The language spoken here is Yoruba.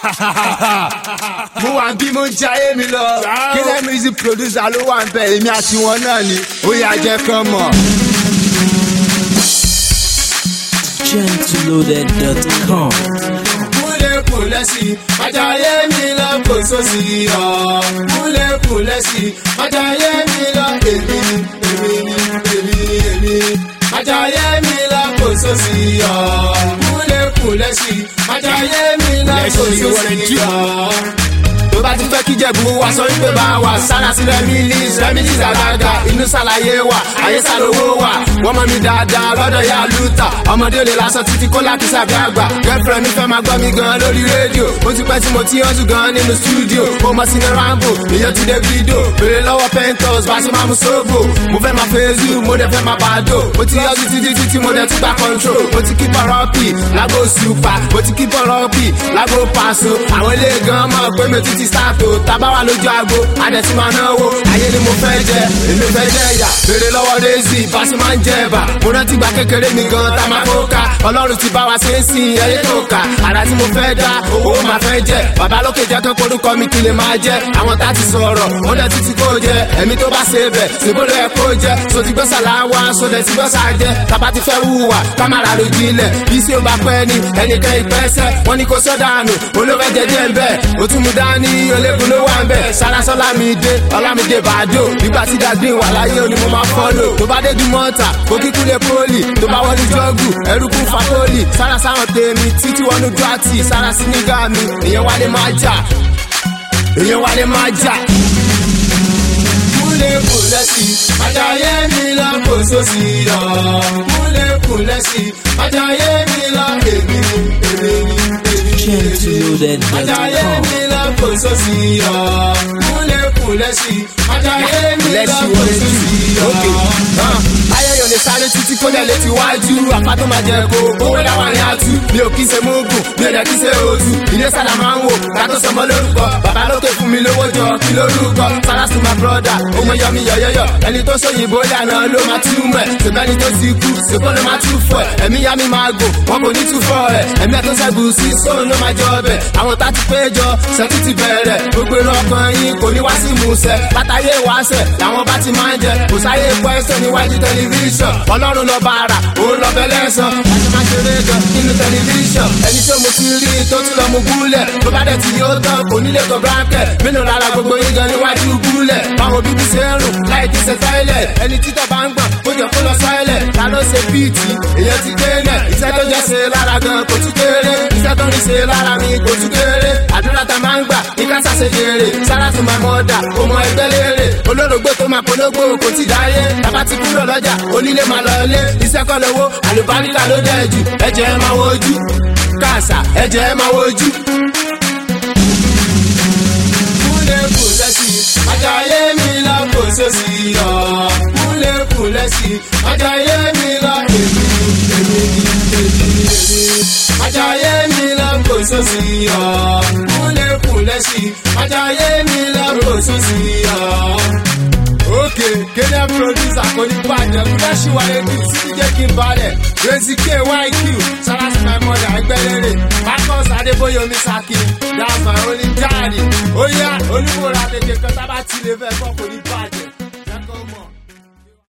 mo wà bí mo ń jayé mi lọ kílẹ̀ music producer ló wà ń bẹ̀ èmi àti wọn náà ni ó yà jẹ́ kán mọ̀. gentleloaded.com. múlẹ̀ kù lẹ́sí májàyé mi lọ kò sósì ọ̀ múlẹ̀ kù lẹ́sí májàyé mi lọ èmi èmi èmi èmi májàyé mi lọ kò sósì ọ̀ múlẹ̀ kù lẹ́sí májàyé mi lọ kò sósì ọ̀ tó bá ti fẹ́ kí jẹ̀bú wa sọ wípé bá wà sára sí remilis remilis àgàgà inú sàlàyé wà ayé sàlówó wà wọ́n mọ̀ mi dáadáa lọ́dọ̀ ya lùtà ọmọdé lè lásán títí kó láti sàbí àgbà girlfriend mi fẹ́ máa gbọ́ mi gan lórí rédíò ó ti pẹ́ tí mo ti yànjú gan nínú stúdíò mo mọ̀ sí ní rambo èyàn ti dé fídíò bèrè lọ́wọ́ pentos bá ṣe máa mú sóbò mo fẹ́ máa fẹ́ẹ́zù mo dẹ̀ fẹ́ máa bàdó mo ti yànjú títí títí mo dẹ̀ tún gba control mo ti kí pọ̀rọ́pì lágbo super mo ti kí pọ̀rọ́pì lágbo paṣọ àwọn ilé gan mọ̀ pé mi tún ti sáàtò tábà wà lójú aago adẹ̀tí máa náwó ayé ni mo fẹ́ jẹ èmi fẹ́ jẹ ìyà bèrè lọ́wọ́ rẹ́sì báṣí máa ń jẹ ẹ̀bà mo rántí gba kékeré mi gan tá máa kó ká ọlọ́run ti bá wa ṣe é sìn ẹyẹ tó kà àrà tí mo fẹ́ dá owó máa fẹ́ jẹ bàbá lókè jẹ́ kó korúkọ mi kí lè máa jẹ àwọn tá ti sọ̀rọ̀ ó dẹ̀ títí kó jẹ ẹ̀mí tó bá ṣe bẹ̀ síbólú ẹ̀ kó jẹ so ti gbọ́sà láwa so dẹ̀ ti gbọ́sà jẹ tàbá ti fẹ́ wúwà kámàrà lójú ilẹ̀ bí sí ó bá pẹ́ ni ẹnìkan ìpẹ́sẹ̀ wọ́n ní kó sọ́dànù olófẹ́ jẹjẹ ń bẹ̀ ó tún mú dání ológun ló wà ń bẹ̀ sárásọ́lá mi dé ọlámídé bàdó nígbà tí dàgbé wà láyé ó ní mo máa fọ́lò tó bá dé du mọ́ta kó kíkú lè pólì tó bá wọlé jọ́gù ẹrú kún fa pólì sára sáwọn tèmi títí wọnú dúrátì sára sí nígà mi èèyàn wálé máa jà èèyàn wálé máa jà múlẹ̀ kù lẹ́sí ajáyé mi lọ kò sósì lọ múlẹ̀ kù lẹ́sí ajáyé mi lọ èmi èmi èmi ajáyé mi lọ kò sósì lọ múlẹ̀ kù lẹ́sí ajáyé mi lọ kò sósì lọ. ayẹyẹ lè sáré títí kó lẹ̀ létí wájú àpátó máa jẹ kó owó láwọn ní atú mi ò kí ṣe mógùn mi ò dẹ̀ kí ṣe òtù ilé sálà máa ń wò kátó sọmọ lórúkọ bàbá lókè fún mi lówó jọ kí lórúkọ sára sí my brother ọmọ yọ mi yọyọyọ ẹni tó sóyìnbó lànà ló máa tú mọ ẹ ṣùgbọ́n ẹni tó ti kú ṣùgbọ́n ló máa tú fọ ẹ ẹ̀mí yá mi máa gò wọn kò ní tú fọ ẹ ẹ̀mí ẹ̀ tó ṣẹ́gun sí sóun ló máa jọ ọbẹ̀ àwọn tá ti péjọ ṣẹ́tù ti bẹ̀rẹ̀ gbogbo irun ọkàn yín kò ní wá sí ìmúṣẹ látàyè wáṣẹ làwọn bá ti máa ń jẹ kò sáyé pẹ́sẹ̀ níwájú tẹlifíṣàn ọlọ́run lọ bá ara òun lọ bẹ lẹ́sàn láti máa ṣeré gan nínú tẹlifíṣàn ẹni tí mo ti rí tó tún lọ mú gúlẹ̀ tó bá dẹ̀ ti yóò tán kò nílé tó brákẹ̀ mélòó lára gbogbo yín gan níwájú gúlẹ̀ báwo bíbí ṣe ń rùn láì kí ṣe tẹ́lẹ̀ ẹni títọ̀ bá ń gbọ̀n kó jọ kó lọ sọ́ẹ̀lẹ̀ ta ló ṣe bíìtì èèyàn ti délẹ̀ iṣẹ́ tó jẹ́ ṣe lára gan kò tún kéré iṣẹ́ tó ní ṣe lára mi kò tún kéré àdúrà tá máa ń gbà ní ká ṣàṣe jèrè sára tó máa mọ ọ̀dà kó mọ ẹgbẹ́ léèrè olórògbé tó máa polówó kò tí dáyé bàbá ti kúrò lọ́jà onílé máa lọ ilé iṣẹ́ kọ́ lówó àlùbáríkà ló dẹ̀ jù ẹ̀jẹ̀ ẹ̀ máa wojú káàsà ẹ̀jẹ̀ ẹ̀ máa wojú múlẹ̀ kù lẹ́sí ajáyé mi lọ kò sósì yọ. múlẹ̀ kù lẹ́sí ajáyé mi lọ èmi èmi èmi èmi. ajáyé mi lọ kò sósì yọ. múlẹ̀ kù lẹ́sí ajáyé mi lọ kò sósì yọ. Òkè kéde producer kò ní bàjẹ́ kúndà ṣìwáyé kí títí jẹ́ kí n balẹ̀. Rezi K YQ Sarasi my mother ẹgbẹ́lẹ́rẹ́. Marcus Adébóyè Omisaki that's my only daddy. Ó yá olúmọ̀ra tètè kan tábà tí lè fẹ́ kọ́ kò ní bàjẹ́.